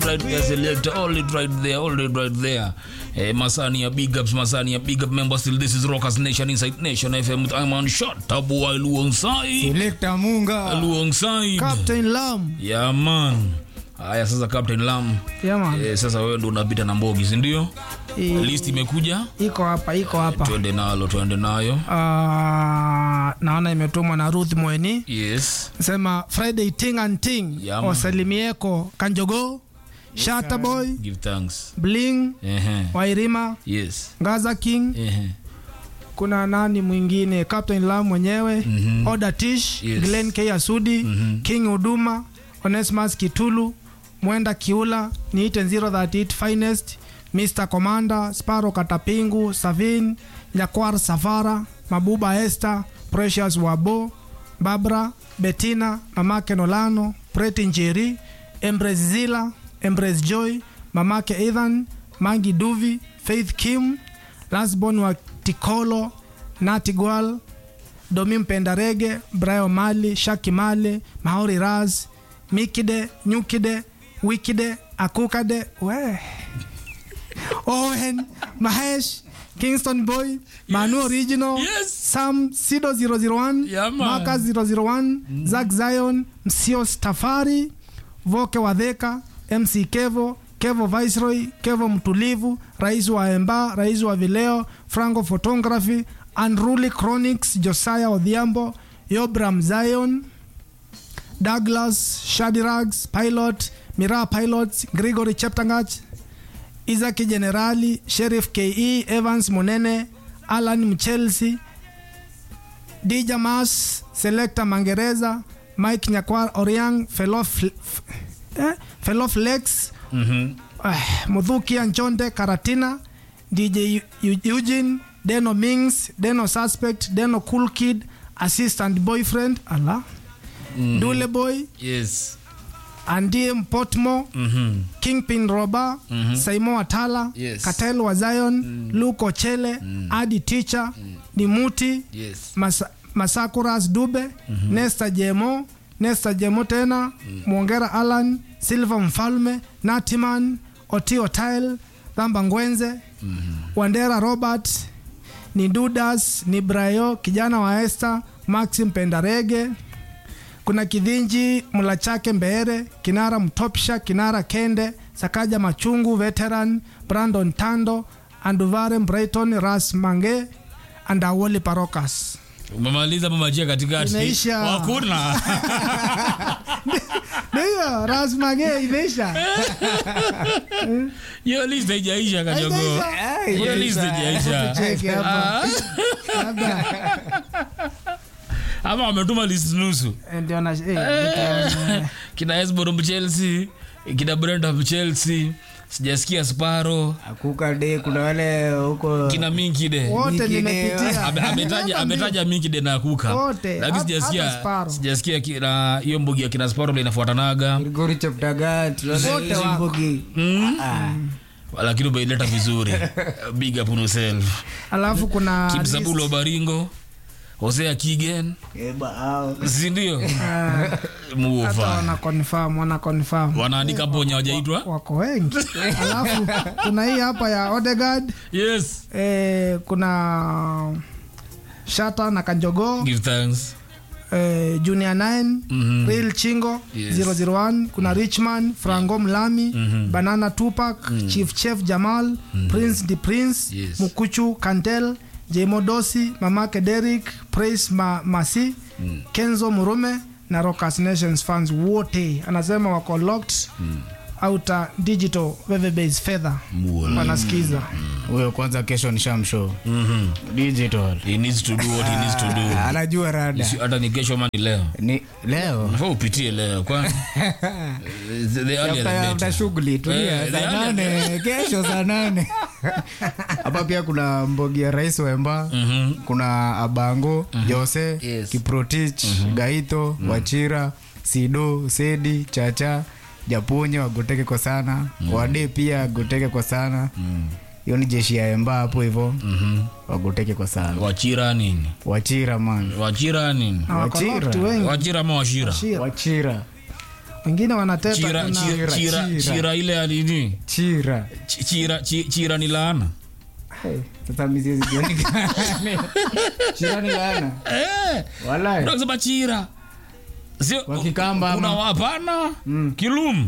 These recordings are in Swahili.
right there selector all it right there all it right there eh, masani ya big ups masani ya big up member still this is rockers nation inside nation fm with i'm on shot tabu wa luongsai Selector Munga. luongsai Captain Lam. yeah man haya sasa captain lam Yeah, man. eh, sasa wewe ndo unapita na mbogi si ndio I- list imekuja iko hapa iko hapa twende nalo twende nayo Ah, naona imetumwa na ruth mweni yes sema friday ting and ting Yeah, man. osalimieko kanjogo shataboy give thanks bling ehe wairima yes ngaza king ehe kuna nani mwingine captain lam mwenyewe Mhm. oda tish Yes. glen k asudi Mhm. king huduma onesmas kitulu mwenda kiula niite 038 finest mr commander sparo katapingu savin nyakwar safara mabuba esther precious wabo babra betina mamake nolano preti njeri embres zila embres joy mamake ethan mangi duvi faith kim lasbon wa tikolo natigwal domi mpenda rege brayo mali shaki male maori raz mikide nyukide wikide akukade we owen mahesh kingston boy manu original Yes. sam sido 001 Yeah, man. maka 001 zak zion msio stafari voke wadheka mc kevo kevo viceroy kevo mtulivu rais wa emba rais wa vileo franco photography unruly chronics josiah odhiambo yobram zion douglas shadirags pilot mira pilots gregory cheptangach isaki generali sheriff ke evans munene alan mchelsi dija mas selecta mangereza mike nyakwar oriang felo, Fl- F- eh? felo flex mhm eh, mudhukia nchonde karatina dj Eu- Eu- eugene deno mings deno suspect deno cool kid assistant boyfriend ala mm. dule boy yes andie mpotmo mhm kingpin roba mm-hmm. saimo watala Yes. katel wa zion mm. luke ochele mm. adi ticha mm. nimuti yes Masa, masakuras dube mm-hmm. nesta jemo nesta jemo tena mm. mwongera alan silva mfalme natiman otio tile dhamba ngwenze mm-hmm. wandera robert ni dudas ni brayo kijana wa este maxim pendarege kuna kidhinji mlachake mbeere kinara mtopsha kinara kende sakaja machungu veteran brandon tando anduvare brighton ras mange andawoli parokas umemaliza mamajia katikati Imeisha. hakuna ndiyo ras mange imeisha hiyo list haijaisha kajogo Haijaisha. hiyo list haijaisha Cheki hapa. Labda, ama wametuma list nusu eh, ndio na- eh, ndio- kina esbor mchelsea kina brenda mchelsea sijasikia sparo Akuka de kuna wale huko kina minkide wote Nyingine- nimepitia Ame- ametaja ametaja minkide na kuka Wote. lakini Hata- hata sijasikia Sparrow. sijasikia kina hiyo mbugi ya kina sparo ndo inafuatanaga Grigori Cheptagat. tunaona Wote hizi wako. mbugi. Ah. lakini umeileta vizuri big up on yourself alafu kuna kipsabulo baringo hosea kigen Eba, au. sindio hata muova wana confirm wana confirm wanaandika ponya wajaitwa wako wengi alafu kuna hii hapa ya Odegaard yes eh, kuna shata na kanjogo give thanks eh, junior 9 Mhm. real chingo Yes. 001 kuna richman frango mlami banana tupak chief chef jamal prince the prince Yes. mukuchu kantel jemodosi mamake derik praise ma, masi kenzo murume na Rockers nations fans wote anasema wako locked outer digital wave base feather Muola. wanasikiza huyo kwanza kesho ni shamshow digital he needs to do what he needs to do anajua rada Si- hata ni kesho mani leo ni leo nafaa upitie leo kwani the earlier the After- after better. shughuli tulia Eh, saa the nane kesho saa nane hapa pia kuna mbogi ya rais wemba Mhm. kuna abango jose Yes. kiprotich gaito wachira sido sedi chacha japonye wagoteke kwa sana wade pia agoteke kwa sana hiyo ni jeshi ya emba hapo hivo Mhm. wagoteke kwa sana wachira nini wachira man wachira nini na wako Wachira. locked wengi wachira ama washira Shira. wachira wengine wanateta chira, kuna- chira, chira, chira. chira ile alini chira Ch- chira, chi- chira ni laana Hey, sasa mi siwezi kuonekana. chira ni laana eh, walai unasema chira sio Wakikamba kuna ama- wapana Mm. kilum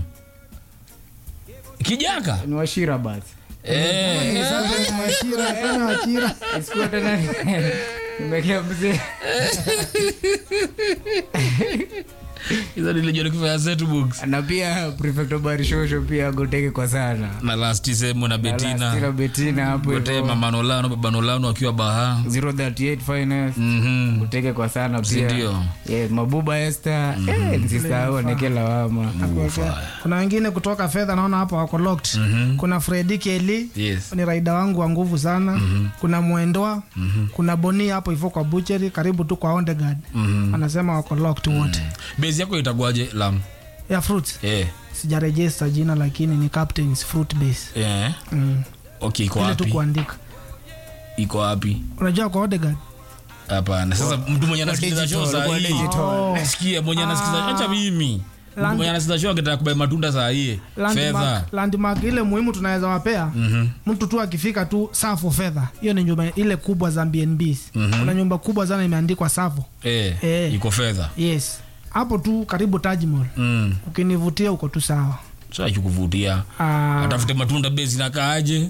kijaka ni washira basi eh, Sasa ni Wachira, tena Wachira. isikuwa tena ni- nimekea mzee hizo nilijua nikifanya zetu books na pia prefect barishosho pia goteke kwa sana na last sehemu na Tira betina betina hapo gote hivyo. mamanolano babanolano akiwa baha 038 finance Mhm. goteke kwa sana Si pia ndio? yes, mabuba este eh, nisisahau neke lawama kuna wengine kutoka fedha naona hapo wako locked kuna fredi keli yes ni raida wangu wa nguvu sana kuna mwendoa kuna boni hapo hivyo kwa bucheri karibu tu kwa ondegard anasema wako locked wote base yako itagwaje lam ya fruits eh sijarejesta jina lakini ni captains fruit base eh mm. okay iko ile tu wapi kuandika iko wapi unajua kwa ondegard hapana sasa mtu mwenye anasikiliza show digital, saa kwa hii digital. sikia mwenye anasikiliza acha mimi mtu Land- mwenye anasikiliza show akitaka kubai matunda saa hii fedha landmark, landmark ile muhimu tunaweza wapea Mhm. mtu tu akifika tu safo fedha hiyo ni nyumba ile kubwa za bnbs kuna nyumba kubwa sana imeandikwa safo eh Eh. iko fedha yes hapo tu karibu tajmol mm ukinivutia uko tu sawa sasa kuvutia Ah, atafute matunda base inakaaje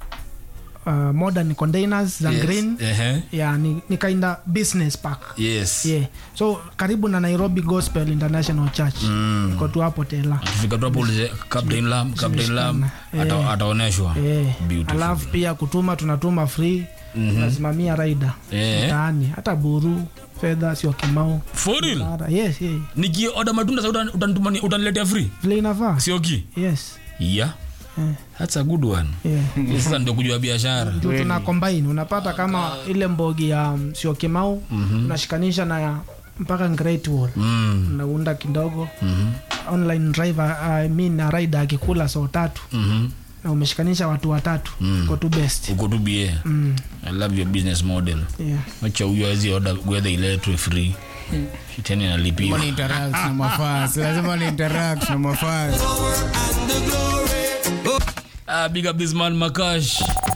uh, modern containers za Yes. green Ehe. yeah, ni, ni kinda business park yes yeah. so karibu na nairobi gospel international church Mm. iko tu hapo tela akifika tu hapo ulize captain lam captain lam Zimeshikana. ata- ataoneshwa Eh, Beautiful. alafu pia kutuma tunatuma free tunasimamia raida Eh. mtaani hata buru fedha sio kimau for real Bara, yes, yes. nikioda matunda sasa utan- utanituma- utaniletea free vile inafaa sioki yes yeah Eh. that's a good one yeah. Yes, sasa ndio kujua biashara Juu tuna combine unapata kama ile mbogi ya um, sio kimau unashikanisha na ya mpaka great wall mm. unaunda kidogo Mhm. online driver I mean na rider akikula so tatu Mhm. na umeshikanisha watu watatu Mm. uko tu best uko tu bie mm. i love your business model yeah. wacha huyo awezi oda gwedha iletwe free tena inalipiwa Lazima ni interact na mafans lazima ni interact na mafans ah, big up this man makash